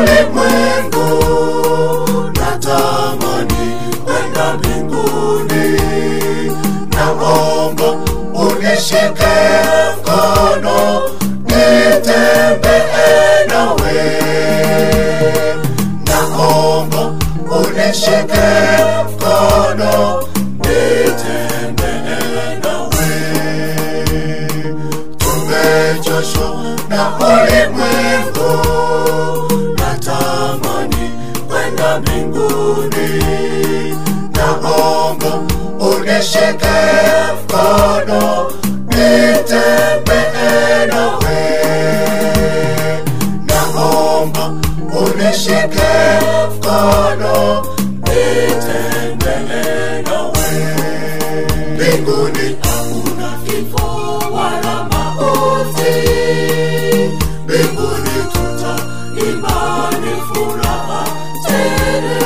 ulimwengu natamani kwenda mbinguni naomba unishike mkono nitembee nawe naomba unishike mkono nitembee nawe tumechoshwa na ulimwengu natamani kwenda mbinguni naomba unishike mkono nitembee nawe naomba unishike mkono nitembee nawe mbinguni hakuna kifo wala mauti mbinguni tutaimba ni furaha tele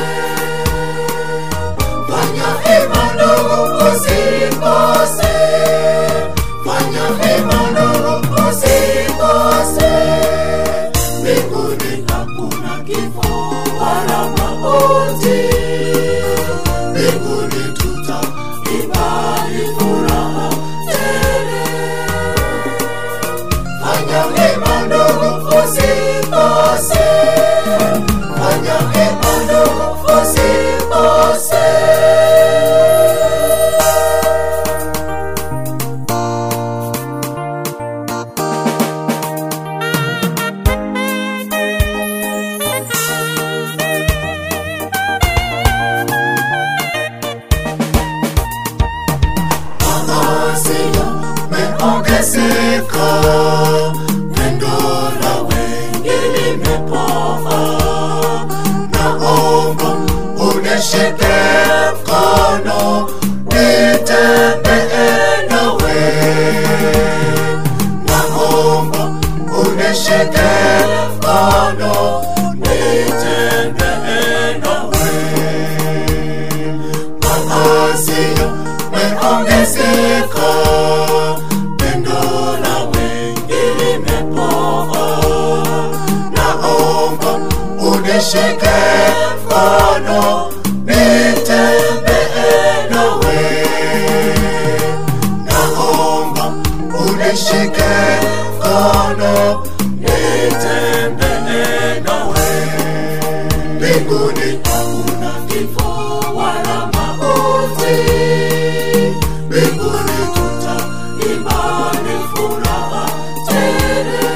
fanya hima ndugu usikose fanya hima ndugu usikose mbinguni hakuna kifo wala mauti mbinguni tutaimba ni furaha tele fanya hima ndugu usikose fanya hima ndugu usikose maazia meongezeka pendo la wengi limepoa naomba unishike mkono nitembee nawe naomba unishike mkono nitembee nawe maazia meongezeka pendo la wengi limepoa naomba unishike mkono nitembee nawe naomba unishike mkono nitembee nawe mbinguni hakuna kifo wala mauti mbinguni tutaimba ni furaha tele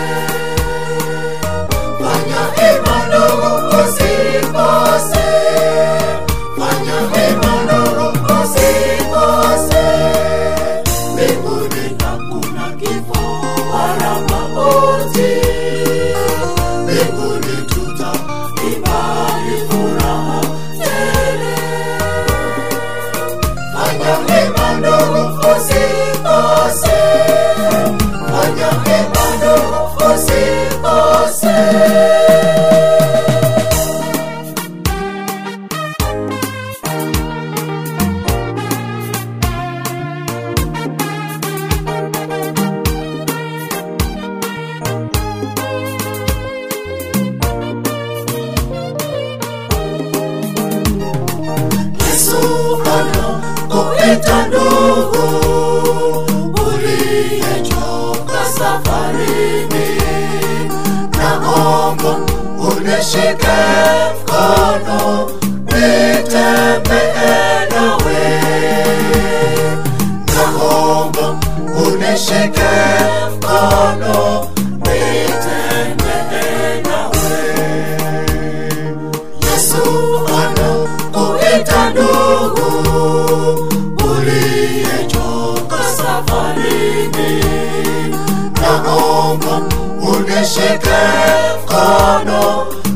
fanya hima ndugu usikose fanya hima ndugu usikose mbinguni hakuna kifo wala mauti mbinguni tutaimba ni furaha tele fanya hima ndugu usikose fanya hima ndugu usikose Yesu anakuita ndugu uliyechoka safarini, naomba unishike mkono nitembee nawe, naomba unishike mkono nitembee nawe. Yesu anakuita ndugu uliyechoka safarini, naomba unishike mkono